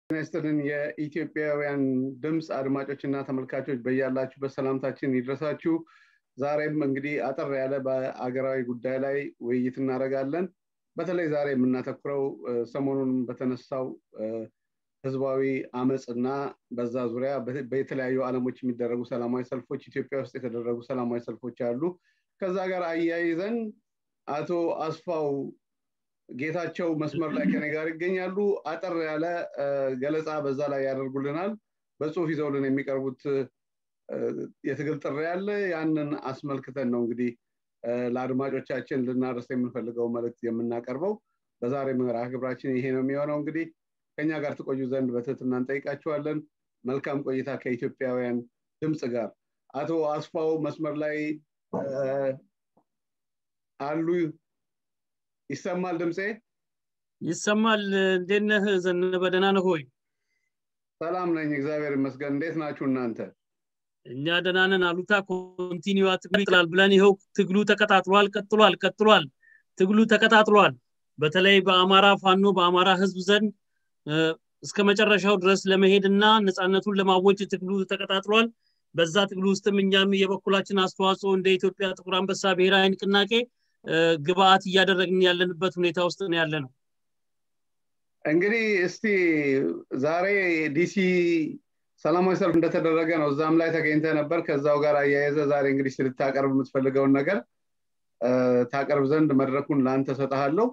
ጤና ይስጥልን የኢትዮጵያውያን ድምፅ አድማጮች እና ተመልካቾች በያላችሁበት ሰላምታችን ይድረሳችሁ ዛሬም እንግዲህ አጠር ያለ በአገራዊ ጉዳይ ላይ ውይይት እናደርጋለን በተለይ ዛሬ የምናተኩረው ሰሞኑን በተነሳው ህዝባዊ አመፅ እና በዛ ዙሪያ በተለያዩ አለሞች የሚደረጉ ሰላማዊ ሰልፎች ኢትዮጵያ ውስጥ የተደረጉ ሰላማዊ ሰልፎች አሉ ከዛ ጋር አያይዘን አቶ አስፋው ጌታቸው መስመር ላይ ከኔ ጋር ይገኛሉ አጠር ያለ ገለጻ በዛ ላይ ያደርጉልናል በጽሁፍ ይዘውልን የሚቀርቡት የትግል ጥሪ ያለ ያንን አስመልክተን ነው እንግዲህ ለአድማጮቻችን ልናደርስ የምንፈልገው መልእክት የምናቀርበው በዛሬ ምዕራ ግብራችን ይሄ ነው የሚሆነው እንግዲህ ከኛ ጋር ትቆዩ ዘንድ በትህትና እንጠይቃችኋለን መልካም ቆይታ ከኢትዮጵያውያን ድምፅ ጋር አቶ አስፋው መስመር ላይ አሉ ይሰማል ድምፄ ይሰማል እንዴት ነህ ዘነበ ደህና ነህ ሆይ ሰላም ነኝ እግዚአብሔር ይመስገን እንዴት ናችሁ እናንተ እኛ ደህና ነን አሉታ ኮንቲኒዋ ትግሉ ይጥላል ብለን ይኸው ትግሉ ተቀጣጥሏል ቀጥሏል ቀጥሏል ትግሉ ተቀጣጥሏል በተለይ በአማራ ፋኖ በአማራ ህዝብ ዘንድ እስከ መጨረሻው ድረስ ለመሄድ እና ነፃነቱን ለማወጅ ትግሉ ተቀጣጥሏል በዛ ትግሉ ውስጥም እኛም የበኩላችን አስተዋጽኦ እንደ ኢትዮጵያ ጥቁር አንበሳ ብሔራዊ ንቅናቄ ግብአት እያደረግን ያለንበት ሁኔታ ውስጥ ነው ያለ ነው እንግዲህ እስቲ ዛሬ ዲሲ ሰላማዊ ሰልፍ እንደተደረገ ነው እዛም ላይ ተገኝተ ነበር ከዛው ጋር አያይዘ ዛሬ እንግዲህ ልታቀርብ የምትፈልገውን ነገር ታቀርብ ዘንድ መድረኩን ለአንተ ሰጠሃለሁ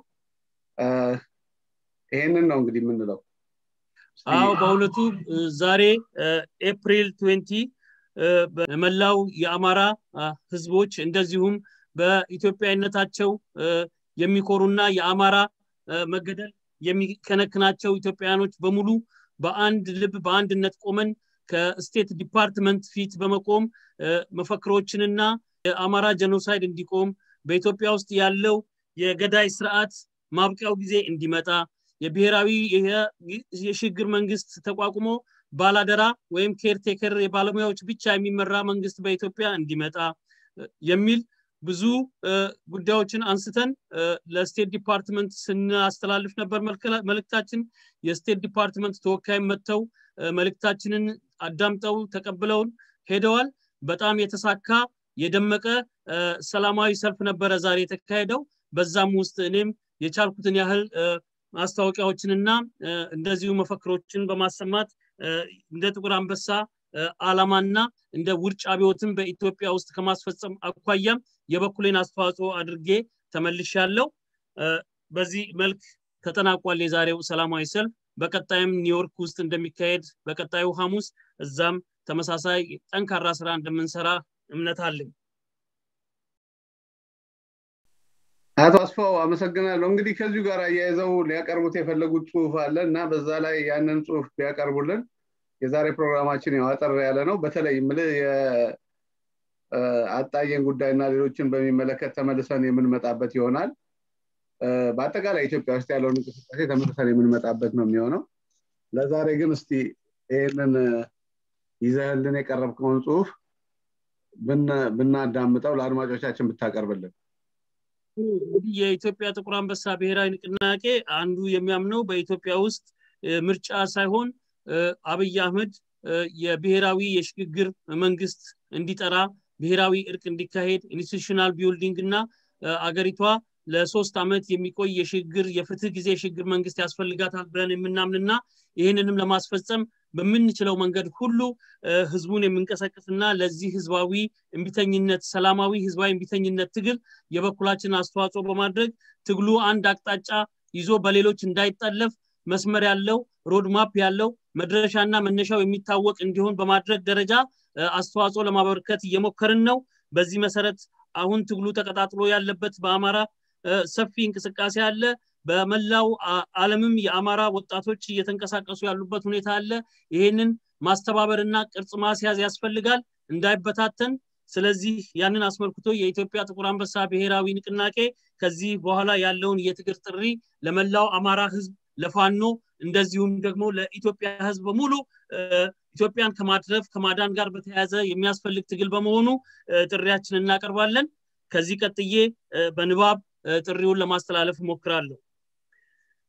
ይሄንን ነው እንግዲህ የምንለው አዎ በእውነቱ ዛሬ ኤፕሪል 20 በመላው የአማራ ህዝቦች እንደዚሁም በኢትዮጵያዊነታቸው የሚኮሩና የአማራ መገደል የሚከነክናቸው ኢትዮጵያውያኖች በሙሉ በአንድ ልብ በአንድነት ቆመን ከስቴት ዲፓርትመንት ፊት በመቆም መፈክሮችንና የአማራ ጀኖሳይድ እንዲቆም በኢትዮጵያ ውስጥ ያለው የገዳይ ስርዓት ማብቂያው ጊዜ እንዲመጣ የብሔራዊ የሽግግር መንግስት ተቋቁሞ ባላደራ ወይም ኬርቴከር የባለሙያዎች ብቻ የሚመራ መንግስት በኢትዮጵያ እንዲመጣ የሚል ብዙ ጉዳዮችን አንስተን ለስቴት ዲፓርትመንት ስናስተላልፍ ነበር መልእክታችን የስቴት ዲፓርትመንት ተወካይ መጥተው መልእክታችንን አዳምጠው ተቀብለውን ሄደዋል በጣም የተሳካ የደመቀ ሰላማዊ ሰልፍ ነበረ ዛሬ የተካሄደው በዛም ውስጥ እኔም የቻልኩትን ያህል ማስታወቂያዎችንና እንደዚሁ መፈክሮችን በማሰማት እንደ ጥቁር አንበሳ አላማና እንደ ውርጭ አብዮትን በኢትዮጵያ ውስጥ ከማስፈጸም አኳያም የበኩሌን አስተዋጽኦ አድርጌ ተመልሻለሁ በዚህ መልክ ተጠናቋል የዛሬው ሰላማዊ ሰልፍ በቀጣይም ኒውዮርክ ውስጥ እንደሚካሄድ በቀጣዩ ሐሙስ እዛም ተመሳሳይ ጠንካራ ስራ እንደምንሰራ እምነት አለኝ አቶ አስፋው አመሰግናለሁ እንግዲህ ከዚሁ ጋር አያይዘው ሊያቀርቡት የፈለጉት ጽሁፍ አለ እና በዛ ላይ ያንን ጽሁፍ ቢያቀርቡልን የዛሬ ፕሮግራማችን ያው አጠር ያለ ነው በተለይ ምል የአጣየን ጉዳይና ሌሎችን በሚመለከት ተመልሰን የምንመጣበት ይሆናል በአጠቃላይ ኢትዮጵያ ውስጥ ያለውን እንቅስቃሴ ተመልሰን የምንመጣበት ነው የሚሆነው ለዛሬ ግን እስቲ ይህንን ይዘህልን የቀረብከውን ጽሁፍ ብናዳምጠው ለአድማጮቻችን ብታቀርብልን እንግዲህ የኢትዮጵያ ጥቁር አንበሳ ብሔራዊ ንቅናቄ አንዱ የሚያምነው በኢትዮጵያ ውስጥ ምርጫ ሳይሆን አብይ አህመድ የብሔራዊ የሽግግር መንግስት እንዲጠራ ብሔራዊ እርቅ እንዲካሄድ ኢንስቲቱሽናል ቢልዲንግ እና አገሪቷ ለሶስት ዓመት የሚቆይ የሽግግር የፍትህ ጊዜ የሽግግር መንግስት ያስፈልጋታል ብለን የምናምንና ይህንንም ለማስፈጸም በምንችለው መንገድ ሁሉ ህዝቡን የምንቀሰቅስና ለዚህ ህዝባዊ እምቢተኝነት ሰላማዊ ህዝባዊ እምቢተኝነት ትግል የበኩላችን አስተዋጽኦ በማድረግ ትግሉ አንድ አቅጣጫ ይዞ በሌሎች እንዳይጠለፍ መስመር ያለው ሮድማፕ ያለው መድረሻና መነሻው የሚታወቅ እንዲሆን በማድረግ ደረጃ አስተዋጽኦ ለማበርከት እየሞከርን ነው በዚህ መሰረት አሁን ትግሉ ተቀጣጥሎ ያለበት በአማራ ሰፊ እንቅስቃሴ አለ በመላው አለምም የአማራ ወጣቶች እየተንቀሳቀሱ ያሉበት ሁኔታ አለ ይሄንን ማስተባበርና ቅርጽ ማስያዝ ያስፈልጋል እንዳይበታተን ስለዚህ ያንን አስመልክቶ የኢትዮጵያ ጥቁር አንበሳ ብሔራዊ ንቅናቄ ከዚህ በኋላ ያለውን የትግር ጥሪ ለመላው አማራ ህዝብ ለፋኖ እንደዚሁም ደግሞ ለኢትዮጵያ ህዝብ በሙሉ ኢትዮጵያን ከማድረፍ ከማዳን ጋር በተያያዘ የሚያስፈልግ ትግል በመሆኑ ጥሪያችን እናቀርባለን ከዚህ ቀጥዬ በንባብ ጥሪውን ለማስተላለፍ እሞክራለሁ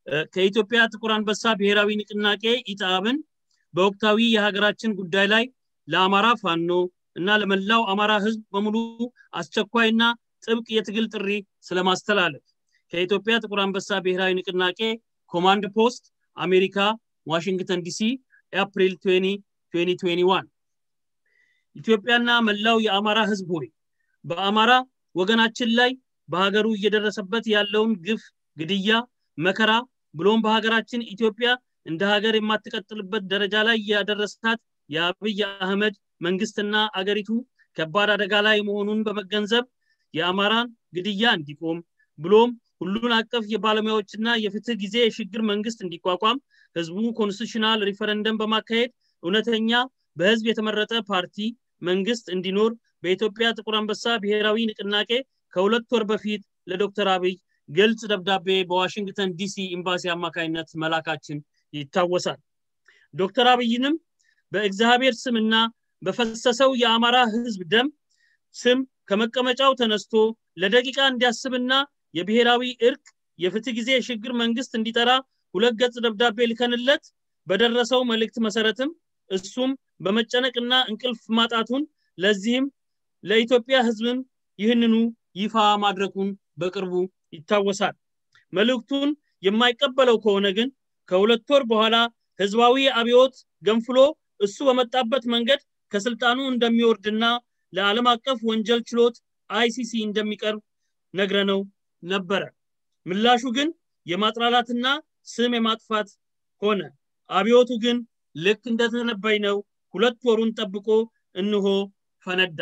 ከኢትዮጵያ ጥቁር አንበሳ ብሔራዊ ንቅናቄ ኢጣብን በወቅታዊ የሀገራችን ጉዳይ ላይ ለአማራ ፋኖ እና ለመላው አማራ ህዝብ በሙሉ አስቸኳይና ጥብቅ የትግል ጥሪ ስለማስተላለፍ ከኢትዮጵያ ጥቁር አንበሳ ብሔራዊ ንቅናቄ ኮማንድ ፖስት አሜሪካ ዋሽንግተን ዲሲ ኤፕሪል 2021 ኢትዮጵያና መላው የአማራ ህዝብ ሆይ በአማራ ወገናችን ላይ በሀገሩ እየደረሰበት ያለውን ግፍ ግድያ መከራ ብሎም በሀገራችን ኢትዮጵያ እንደ ሀገር የማትቀጥልበት ደረጃ ላይ ያደረሳት የአብይ አህመድ መንግስትና አገሪቱ ከባድ አደጋ ላይ መሆኑን በመገንዘብ የአማራን ግድያ እንዲቆም ብሎም ሁሉን አቀፍ የባለሙያዎችና የፍትህ ጊዜ የሽግግር መንግስት እንዲቋቋም ህዝቡ ኮንስቲቱሽናል ሪፈረንደም በማካሄድ እውነተኛ በህዝብ የተመረጠ ፓርቲ መንግስት እንዲኖር በኢትዮጵያ ጥቁር አንበሳ ብሔራዊ ንቅናቄ ከሁለት ወር በፊት ለዶክተር አብይ ግልጽ ደብዳቤ በዋሽንግተን ዲሲ ኤምባሲ አማካኝነት መላካችን ይታወሳል ዶክተር አብይንም በእግዚአብሔር ስምና በፈሰሰው የአማራ ህዝብ ደም ስም ከመቀመጫው ተነስቶ ለደቂቃ እንዲያስብና የብሔራዊ እርቅ የፍትህ ጊዜ የሽግግር መንግስት እንዲጠራ ሁለት ገጽ ደብዳቤ ልከንለት በደረሰው መልእክት መሰረትም እሱም በመጨነቅና እንቅልፍ ማጣቱን ለዚህም ለኢትዮጵያ ህዝብም ይህንኑ ይፋ ማድረጉን በቅርቡ ይታወሳል መልእክቱን የማይቀበለው ከሆነ ግን ከሁለት ወር በኋላ ህዝባዊ አብዮት ገንፍሎ እሱ በመጣበት መንገድ ከስልጣኑ እንደሚወርድና ለዓለም አቀፍ ወንጀል ችሎት አይሲሲ እንደሚቀርብ ነግረነው ነበረ ምላሹ ግን የማጥላላትና ስም የማጥፋት ሆነ አብዮቱ ግን ልክ እንደተነበይ ነው ሁለት ወሩን ጠብቆ እንሆ ፈነዳ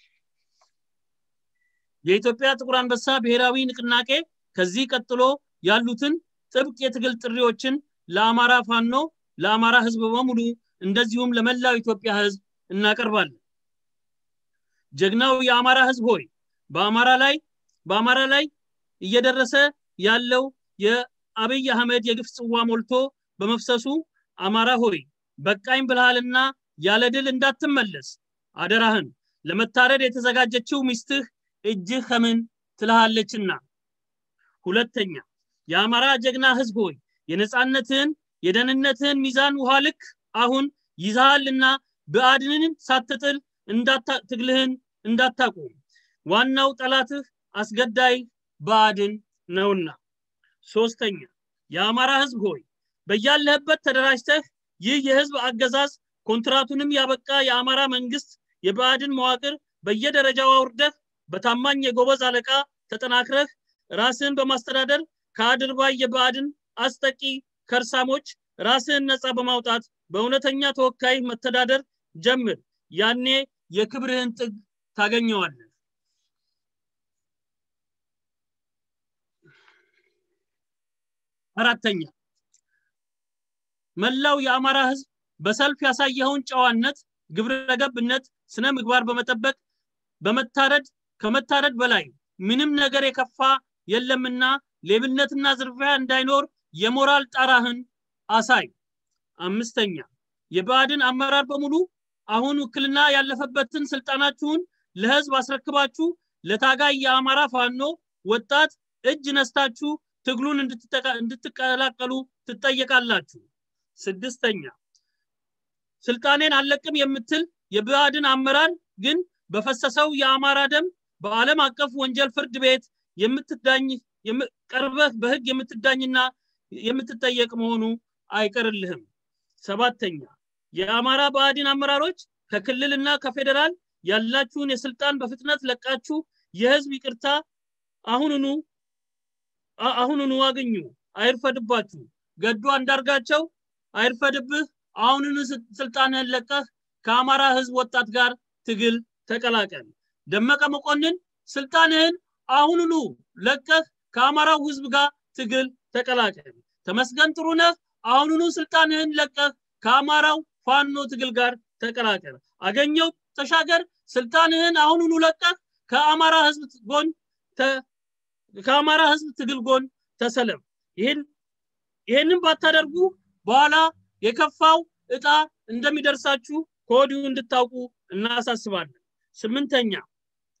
የኢትዮጵያ ጥቁር አንበሳ ብሔራዊ ንቅናቄ ከዚህ ቀጥሎ ያሉትን ጥብቅ የትግል ጥሪዎችን ለአማራ ፋኖ ለአማራ ህዝብ በሙሉ እንደዚሁም ለመላው ኢትዮጵያ ህዝብ እናቀርባለን ጀግናው የአማራ ህዝብ ሆይ በአማራ ላይ በአማራ ላይ እየደረሰ ያለው የአብይ አህመድ የግፍ ጽዋ ሞልቶ በመፍሰሱ አማራ ሆይ በቃኝ ብልሃልና ያለ ድል እንዳትመለስ አደራህን ለመታረድ የተዘጋጀችው ሚስትህ እጅህ ከምን ትልሃለችና ሁለተኛ የአማራ ጀግና ህዝብ ሆይ የነፃነትህን የደህንነትህን ሚዛን ውሃ ልክ አሁን ይዛሃልና ብአድንን ሳትጥል ትግልህን እንዳታቆም ዋናው ጠላትህ አስገዳይ ብአድን ነውና ሶስተኛ የአማራ ህዝብ ሆይ በያለህበት ተደራጅተህ ይህ የህዝብ አገዛዝ ኮንትራቱንም ያበቃ የአማራ መንግስት የብአድን መዋቅር በየደረጃው አውርደህ በታማኝ የጎበዝ አለቃ ተጠናክረህ ራስን በማስተዳደር ከአድርባይ የብአድን አስጠቂ ከርሳሞች ራስህን ነፃ በማውጣት በእውነተኛ ተወካይ መተዳደር ጀምር ያኔ የክብርህን ጥግ ታገኘዋለህ አራተኛ መላው የአማራ ህዝብ በሰልፍ ያሳየኸውን ጨዋነት ግብረገብነት ስነ ምግባር በመጠበቅ በመታረድ ከመታረድ በላይ ምንም ነገር የከፋ የለምና ሌብነትና ዝርፊያ እንዳይኖር የሞራል ጣራህን አሳይ አምስተኛ የብአድን አመራር በሙሉ አሁን ውክልና ያለፈበትን ስልጣናችሁን ለህዝብ አስረክባችሁ ለታጋይ የአማራ ፋኖ ወጣት እጅ ነስታችሁ ትግሉን እንድትቀላቀሉ ትጠየቃላችሁ ስድስተኛ ስልጣኔን አለቅም የምትል የብአድን አመራር ግን በፈሰሰው የአማራ ደም በዓለም አቀፍ ወንጀል ፍርድ ቤት የምትዳኝ ቀርበህ በህግ የምትዳኝና የምትጠየቅ መሆኑ አይቀርልህም ሰባተኛ የአማራ ብአድን አመራሮች ከክልልና ከፌዴራል ያላችሁን የስልጣን በፍጥነት ለቃችሁ የህዝብ ይቅርታ አሁኑኑ አሁኑኑ አግኙ አይርፈድባችሁ ገዱ አንዳርጋቸው አይርፈድብህ አሁኑኑ ስልጣንህን ለቀህ ከአማራ ህዝብ ወጣት ጋር ትግል ተቀላቀል ደመቀ መኮንን ስልጣንህን አሁኑኑ ለቀህ ከአማራው ህዝብ ጋር ትግል ተቀላቀል ተመስገን ጥሩነህ አሁኑኑ ስልጣንህን ለቀህ ከአማራው ፋኖ ትግል ጋር ተቀላቀል አገኘው ተሻገር ስልጣንህን አሁኑኑ ለቀህ ከአማራ ህዝብ ጎን ከአማራ ህዝብ ትግል ጎን ተሰለም ይህን ይህንን ባታደርጉ በኋላ የከፋው እጣ እንደሚደርሳችሁ ከወዲሁ እንድታውቁ እናሳስባለን ስምንተኛ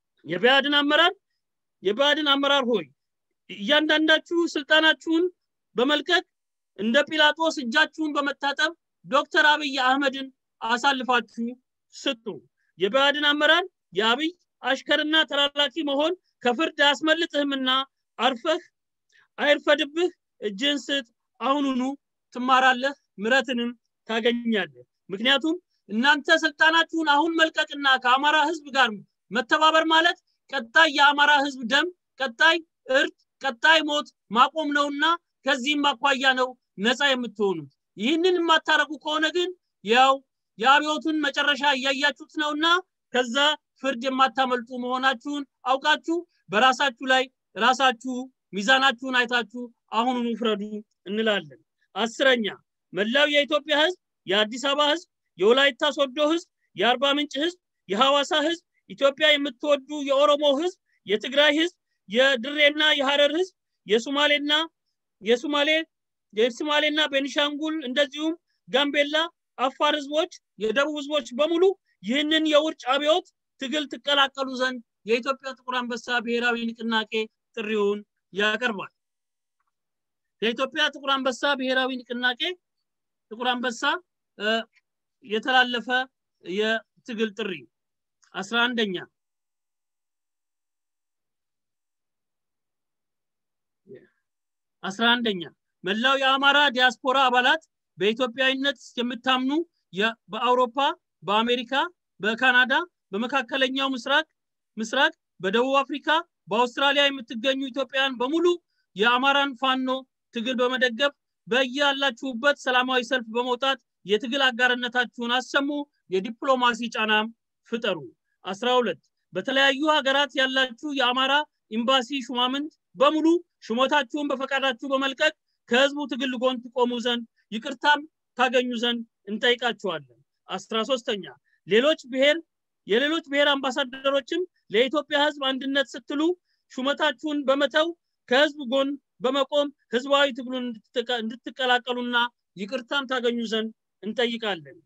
የብአድን አመራር የብአድን አመራር ሆይ እያንዳንዳችሁ ስልጣናችሁን በመልቀቅ እንደ ጲላጦስ እጃችሁን በመታጠብ ዶክተር አብይ አህመድን አሳልፋችሁ ስጡ። የብአዴን አመራር የአብይ አሽከርና ተላላኪ መሆን ከፍርድ አያስመልጥህምና አርፈህ አይርፈድብህ፣ እጅን ስጥ፣ አሁኑኑ ትማራለህ፣ ምረትንም ታገኛለህ። ምክንያቱም እናንተ ስልጣናችሁን አሁን መልቀቅና ከአማራ ህዝብ ጋር መተባበር ማለት ቀጣይ የአማራ ህዝብ ደም፣ ቀጣይ እርድ፣ ቀጣይ ሞት ማቆም ነውና ከዚህም አኳያ ነው ነፃ የምትሆኑት። ይህንን የማታረጉ ከሆነ ግን ያው የአብዮቱን መጨረሻ እያያችሁት ነውና ከዛ ፍርድ የማታመልጡ መሆናችሁን አውቃችሁ በራሳችሁ ላይ ራሳችሁ ሚዛናችሁን አይታችሁ አሁኑኑ ፍረዱ እንላለን። አስረኛ መላው የኢትዮጵያ ህዝብ፣ የአዲስ አበባ ህዝብ፣ የወላይታ ሶዶ ህዝብ፣ የአርባ ምንጭ ህዝብ፣ የሐዋሳ ህዝብ፣ ኢትዮጵያ የምትወዱ የኦሮሞ ህዝብ፣ የትግራይ ህዝብ፣ የድሬና የሐረር ህዝብ፣ የሱማሌና የሱማሌ የሱማሌና ቤኒሻንጉል እንደዚሁም ጋምቤላ፣ አፋር ህዝቦች፣ የደቡብ ህዝቦች በሙሉ ይህንን የውርጭ አብዮት ትግል ትቀላቀሉ ዘንድ የኢትዮጵያ ጥቁር አንበሳ ብሔራዊ ንቅናቄ ጥሪውን ያቀርባል። የኢትዮጵያ ጥቁር አንበሳ ብሔራዊ ንቅናቄ ጥቁር አንበሳ የተላለፈ የትግል ጥሪ አስራ አንደኛ አስራ አንደኛ መላው የአማራ ዲያስፖራ አባላት በኢትዮጵያዊነት የምታምኑ በአውሮፓ፣ በአሜሪካ፣ በካናዳ፣ በመካከለኛው ምስራቅ ምስራቅ፣ በደቡብ አፍሪካ፣ በአውስትራሊያ የምትገኙ ኢትዮጵያውያን በሙሉ የአማራን ፋኖ ትግል በመደገፍ በያላችሁበት ሰላማዊ ሰልፍ በመውጣት የትግል አጋርነታችሁን አሰሙ። የዲፕሎማሲ ጫናም ፍጠሩ። አስራ ሁለት በተለያዩ ሀገራት ያላችሁ የአማራ ኤምባሲ ሹማምንት በሙሉ ሹመታችሁን በፈቃዳችሁ በመልቀቅ ከህዝቡ ትግል ጎን ትቆሙ ዘንድ ይቅርታም ታገኙ ዘንድ እንጠይቃችኋለን። አስራ ሶስተኛ ሌሎች ብሔር የሌሎች ብሔር አምባሳደሮችም ለኢትዮጵያ ህዝብ አንድነት ስትሉ ሹመታችሁን በመተው ከህዝብ ጎን በመቆም ህዝባዊ ትግሉን እንድትቀላቀሉና ይቅርታም ታገኙ ዘንድ እንጠይቃለን።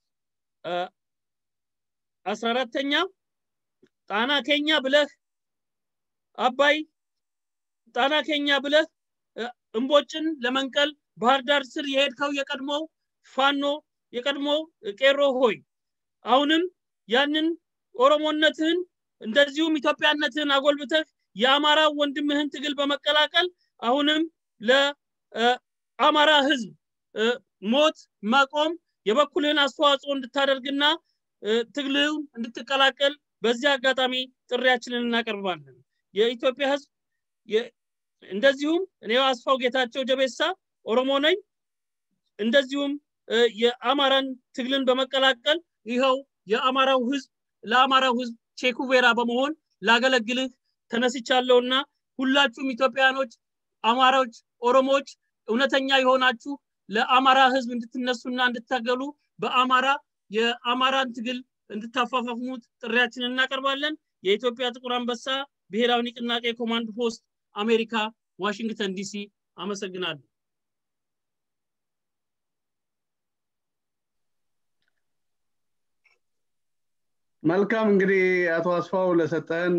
አስራ አራተኛ ጣና ኬኛ ብለህ አባይ ጣና ኬኛ ብለህ እምቦጭን ለመንቀል ባህር ዳር ስር የሄድከው የቀድሞው ፋኖ የቀድሞው ቄሮ ሆይ አሁንም ያንን ኦሮሞነትህን እንደዚሁም ኢትዮጵያነትህን አጎልብተህ የአማራ ወንድምህን ትግል በመቀላቀል አሁንም ለአማራ ህዝብ ሞት መቆም የበኩልህን አስተዋጽኦ እንድታደርግና ትግልህን እንድትቀላቀል በዚህ አጋጣሚ ጥሪያችንን እናቀርባለን። የኢትዮጵያ ህዝብ እንደዚሁም እኔ አስፋው ጌታቸው ጀቤሳ ኦሮሞ ነኝ። እንደዚሁም የአማራን ትግልን በመቀላቀል ይኸው የአማራው ህዝብ ለአማራው ህዝብ ቼኩቬራ በመሆን ላገለግልህ ተነስቻለሁና ሁላችሁም ኢትዮጵያኖች፣ አማራዎች፣ ኦሮሞዎች እውነተኛ የሆናችሁ ለአማራ ህዝብ እንድትነሱና እንድታገሉ በአማራ የአማራን ትግል እንድታፋፋፍሙት ጥሪያችንን እናቀርባለን። የኢትዮጵያ ጥቁር አንበሳ ብሔራዊ ንቅናቄ ኮማንድ ፖስት አሜሪካ ዋሽንግተን ዲሲ። አመሰግናለሁ። መልካም እንግዲህ አቶ አስፋው ለሰጠን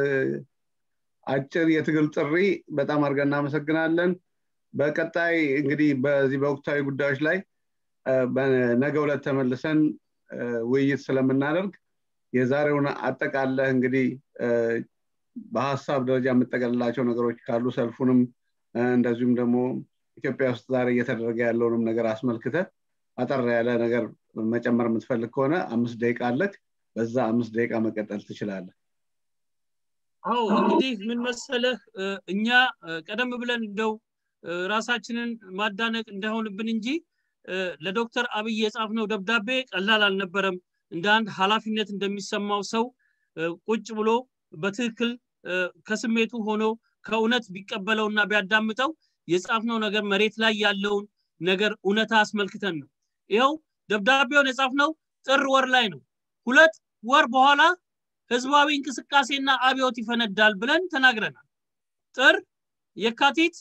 አጭር የትግል ጥሪ በጣም አድርገን እናመሰግናለን። በቀጣይ እንግዲህ በዚህ በወቅታዊ ጉዳዮች ላይ በነገ ዕለት ተመልሰን ውይይት ስለምናደርግ የዛሬውን አጠቃለህ እንግዲህ በሀሳብ ደረጃ የምጠቀልላቸው ነገሮች ካሉ ሰልፉንም እንደዚሁም ደግሞ ኢትዮጵያ ውስጥ ዛሬ እየተደረገ ያለውንም ነገር አስመልክተ አጠር ያለ ነገር መጨመር የምትፈልግ ከሆነ አምስት ደቂቃ አለክ። በዛ አምስት ደቂቃ መቀጠል ትችላለህ። አዎ እንግዲህ ምን መሰለህ እኛ ቀደም ብለን እንደው ራሳችንን ማዳነቅ እንዳይሆንብን እንጂ ለዶክተር አብይ የጻፍነው ደብዳቤ ቀላል አልነበረም። እንደ አንድ ኃላፊነት እንደሚሰማው ሰው ቁጭ ብሎ በትክክል ከስሜቱ ሆኖ ከእውነት ቢቀበለውና ቢያዳምጠው የጻፍነው ነገር መሬት ላይ ያለውን ነገር እውነታ አስመልክተን ነው። ይኸው ደብዳቤውን የጻፍነው ጥር ወር ላይ ነው። ሁለት ወር በኋላ ህዝባዊ እንቅስቃሴና አብዮት ይፈነዳል ብለን ተናግረናል። ጥር፣ የካቲት፣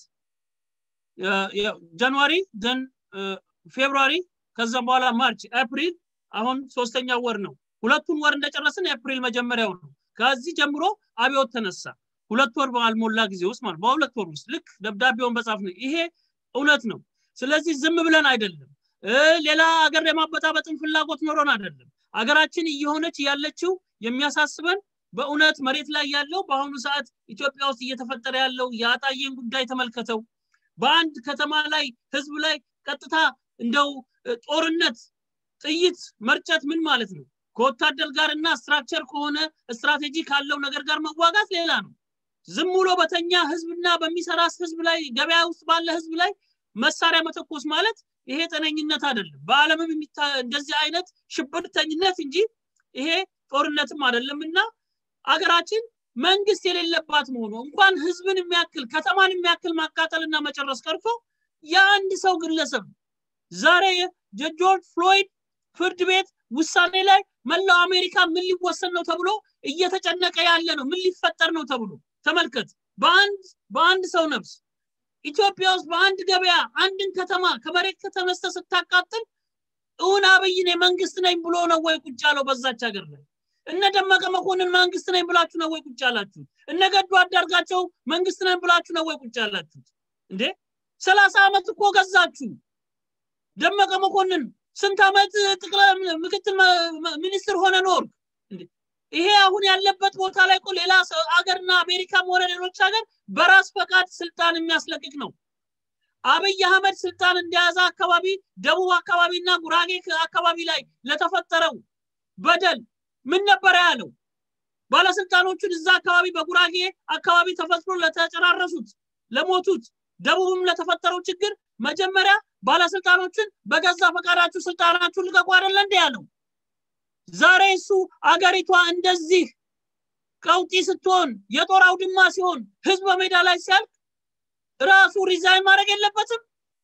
ጃንዋሪ፣ ዘን ፌብሩዋሪ፣ ከዛም በኋላ ማርች፣ ኤፕሪል አሁን ሶስተኛ ወር ነው። ሁለቱን ወር እንደጨረስን ኤፕሪል መጀመሪያው ነው። ከዚህ ጀምሮ አብዮት ተነሳ። ሁለት ወር ባልሞላ ጊዜ ውስጥ ማለት በሁለት ወር ውስጥ ልክ ደብዳቤውን በጻፍ ነው። ይሄ እውነት ነው ስለዚህ ዝም ብለን አይደለም ሌላ ሀገር የማበጣበጥን ፍላጎት ኖሮን አይደለም አገራችን እየሆነች ያለችው የሚያሳስበን በእውነት መሬት ላይ ያለው በአሁኑ ሰዓት ኢትዮጵያ ውስጥ እየተፈጠረ ያለው የአጣዬን ጉዳይ ተመልከተው በአንድ ከተማ ላይ ህዝብ ላይ ቀጥታ እንደው ጦርነት ጥይት መርጨት ምን ማለት ነው ከወታደር ጋር እና ስትራክቸር ከሆነ ስትራቴጂ ካለው ነገር ጋር መዋጋት ሌላ ነው ዝም ብሎ በተኛ ህዝብና በሚሰራ ህዝብ ላይ ገበያ ውስጥ ባለ ህዝብ ላይ መሳሪያ መተኮስ ማለት ይሄ ጤነኝነት አይደለም በአለምም እንደዚህ አይነት ሽብርተኝነት እንጂ ይሄ ጦርነትም አይደለም እና አገራችን መንግስት የሌለባት መሆኑ እንኳን ህዝብን የሚያክል ከተማን የሚያክል ማቃጠልና መጨረስ ቀርቶ የአንድ ሰው ግለሰብ ዛሬ የጆርጅ ፍሎይድ ፍርድ ቤት ውሳኔ ላይ መላው አሜሪካ ምን ሊወሰን ነው ተብሎ እየተጨነቀ ያለ ነው ምን ሊፈጠር ነው ተብሎ ተመልከት በአንድ በአንድ ሰው ነፍስ ኢትዮጵያ ውስጥ በአንድ ገበያ አንድን ከተማ ከመሬት ከተነስተ ስታቃጥል እውን አብይን መንግስት ነኝ ብሎ ነው ወይ ቁጭ ያለው በዛች ሀገር ላይ እነ ደመቀ መኮንን መንግስት ነኝ ብላችሁ ነው ወይ ቁጭ ያላችሁት እነ ገዱ አዳርጋቸው መንግስት ነኝ ብላችሁ ነው ወይ ቁጭ ያላችሁት እንዴ ሰላሳ ዓመት እኮ ገዛችሁ ደመቀ መኮንን ስንት ዓመት ጠቅላይ ምክትል ሚኒስትር ሆነ ኖር ይሄ አሁን ያለበት ቦታ ላይ እኮ ሌላ ሀገርና አሜሪካም ሆነ ሌሎች ሀገር በራስ ፈቃድ ስልጣን የሚያስለቅቅ ነው አብይ አህመድ ስልጣን እንደያዘ አካባቢ ደቡብ አካባቢና ጉራጌ አካባቢ ላይ ለተፈጠረው በደል ምን ነበረ ያለው ባለስልጣኖቹን እዛ አካባቢ በጉራጌ አካባቢ ተፈጥሮ ለተጨራረሱት ለሞቱት ደቡብም ለተፈጠረው ችግር መጀመሪያ ባለስልጣኖችን በገዛ ፈቃዳችሁ ስልጣናችሁን ልቀቁ አይደለ እንደ ያለው ዛሬ እሱ አገሪቷ እንደዚህ ቀውጢ ስትሆን የጦር አውድማ ሲሆን ህዝብ በሜዳ ላይ ሲያልቅ ራሱ ሪዛይን ማድረግ የለበትም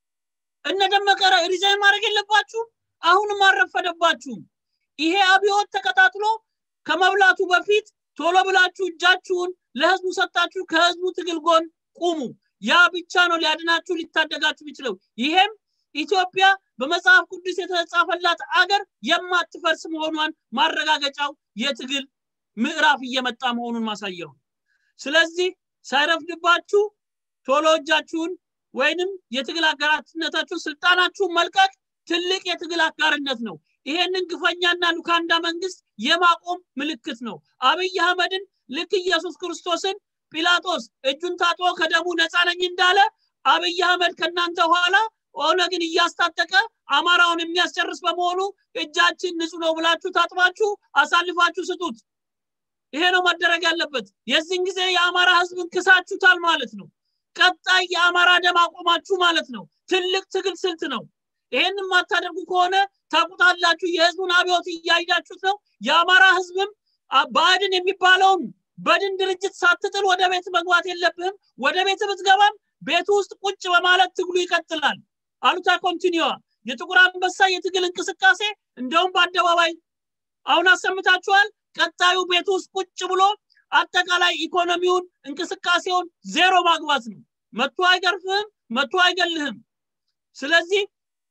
እነ ደመቀ ሪዛይን ማድረግ የለባችሁም አሁንም አረፈደባችሁም ይሄ አብዮት ተቀጣጥሎ ከመብላቱ በፊት ቶሎ ብላችሁ እጃችሁን ለህዝቡ ሰጣችሁ ከህዝቡ ትግል ጎን ቁሙ ያ ብቻ ነው ሊያድናችሁ ሊታደጋችሁ የሚችለው ይሄም ኢትዮጵያ በመጽሐፍ ቅዱስ የተጻፈላት አገር የማትፈርስ መሆኗን ማረጋገጫው የትግል ምዕራፍ እየመጣ መሆኑን ማሳየው ስለዚህ ሳይረፍድባችሁ ቶሎ እጃችሁን ወይንም የትግል አጋራትነታችሁን ስልጣናችሁን መልቀቅ ትልቅ የትግል አጋርነት ነው ይሄንን ግፈኛና ሉካንዳ መንግስት የማቆም ምልክት ነው አብይ አህመድን ልክ ኢየሱስ ክርስቶስን ጲላጦስ እጁን ታጥቦ ከደሙ ነፃ ነኝ እንዳለ አብይ አህመድ ከእናንተ ኋላ ኦነግን እያስታጠቀ አማራውን የሚያስጨርስ በመሆኑ እጃችን ንጹህ ነው ብላችሁ ታጥባችሁ አሳልፋችሁ ስጡት ይሄ ነው መደረግ ያለበት የዚህን ጊዜ የአማራ ህዝብን ክሳችሁታል ማለት ነው ቀጣይ የአማራ ደም አቆማችሁ ማለት ነው ትልቅ ትግል ስልት ነው ይሄን የማታደርጉ ከሆነ ታቁታላችሁ የህዝቡን አብዮት እያያችሁት ነው የአማራ ህዝብም ባዕድን የሚባለውን በድን ድርጅት ሳትጥል ወደ ቤት መግባት የለብህም ወደ ቤት ብትገባም ቤቱ ውስጥ ቁጭ በማለት ትግሉ ይቀጥላል አሉታ ኮንቲኒዋ የጥቁር አንበሳ የትግል እንቅስቃሴ እንደውም በአደባባይ አሁን አሰምታችኋል ቀጣዩ ቤት ውስጥ ቁጭ ብሎ አጠቃላይ ኢኮኖሚውን እንቅስቃሴውን ዜሮ ማግባት ነው መቶ አይገርፍህም መቶ አይገልህም ስለዚህ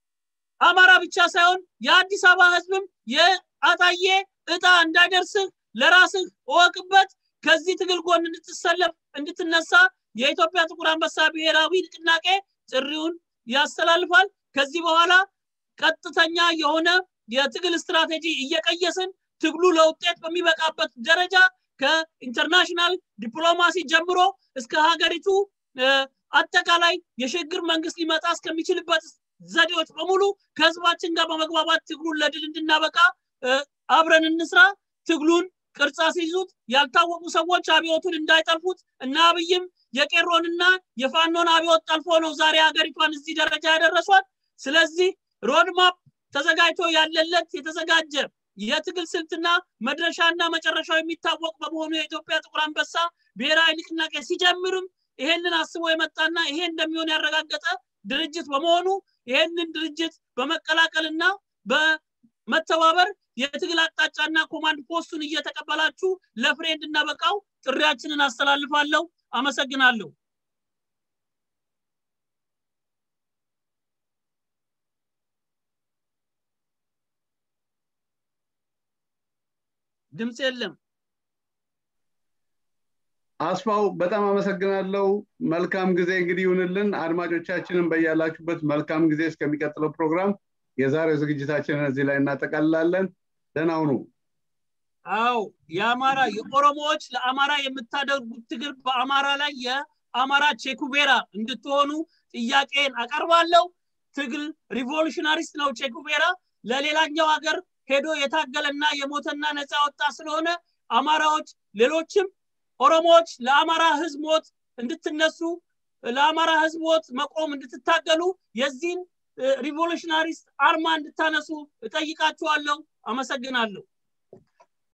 አማራ ብቻ ሳይሆን የአዲስ አበባ ህዝብም የአጣዬ እጣ እንዳይደርስህ ለራስህ እወቅበት ከዚህ ትግል ጎን እንድትሰለፍ እንድትነሳ የኢትዮጵያ ጥቁር አንበሳ ብሔራዊ ንቅናቄ ጥሪውን ያስተላልፋል ከዚህ በኋላ ቀጥተኛ የሆነ የትግል ስትራቴጂ እየቀየስን ትግሉ ለውጤት በሚበቃበት ደረጃ ከኢንተርናሽናል ዲፕሎማሲ ጀምሮ እስከ ሀገሪቱ አጠቃላይ የሽግግር መንግስት ሊመጣ እስከሚችልበት ዘዴዎች በሙሉ ከህዝባችን ጋር በመግባባት ትግሉን ለድል እንድናበቃ አብረን እንስራ ትግሉን ቅርጻ ሲይዙት ያልታወቁ ሰዎች አብዮቱን እንዳይጠልፉት እና አብይም የቄሮንና የፋኖን አብዮት ጠልፎ ነው ዛሬ ሀገሪቷን እዚህ ደረጃ ያደረሷት ስለዚህ ሮድማፕ ተዘጋጅቶ ያለለት የተዘጋጀ የትግል ስልትና መድረሻና መጨረሻው የሚታወቅ በመሆኑ የኢትዮጵያ ጥቁር አንበሳ ብሔራዊ ንቅናቄ ሲጀምርም ይሄንን አስቦ የመጣና ይሄ እንደሚሆን ያረጋገጠ ድርጅት በመሆኑ ይሄንን ድርጅት በመቀላቀልና በመተባበር የትግል አቅጣጫና ኮማንድ ፖስቱን እየተቀበላችሁ ለፍሬ እንድናበቃው ጥሪያችንን አስተላልፋለሁ አመሰግናለሁ ድምፅ የለም አስፋው በጣም አመሰግናለሁ መልካም ጊዜ እንግዲህ ይሁንልን አድማጮቻችንን በያላችሁበት መልካም ጊዜ እስከሚቀጥለው ፕሮግራም የዛሬው ዝግጅታችንን እዚህ ላይ እናጠቃልላለን ደህና ሁኑ አው የአማራ የኦሮሞዎች ለአማራ የምታደርጉት ትግል በአማራ ላይ የአማራ ቼኩቤራ እንድትሆኑ ጥያቄን አቀርባለሁ ትግል ሪቮሉሽናሪስት ነው ቼኩቤራ ለሌላኛው ሀገር ሄዶ የታገለና የሞተና ነፃ ወጣ ስለሆነ አማራዎች ሌሎችም ኦሮሞዎች ለአማራ ህዝብ ሞት እንድትነሱ ለአማራ ህዝብ ሞት መቆም እንድትታገሉ የዚህን ሪቮሉሽናሪስት አርማ እንድታነሱ እጠይቃችኋለሁ አመሰግናለሁ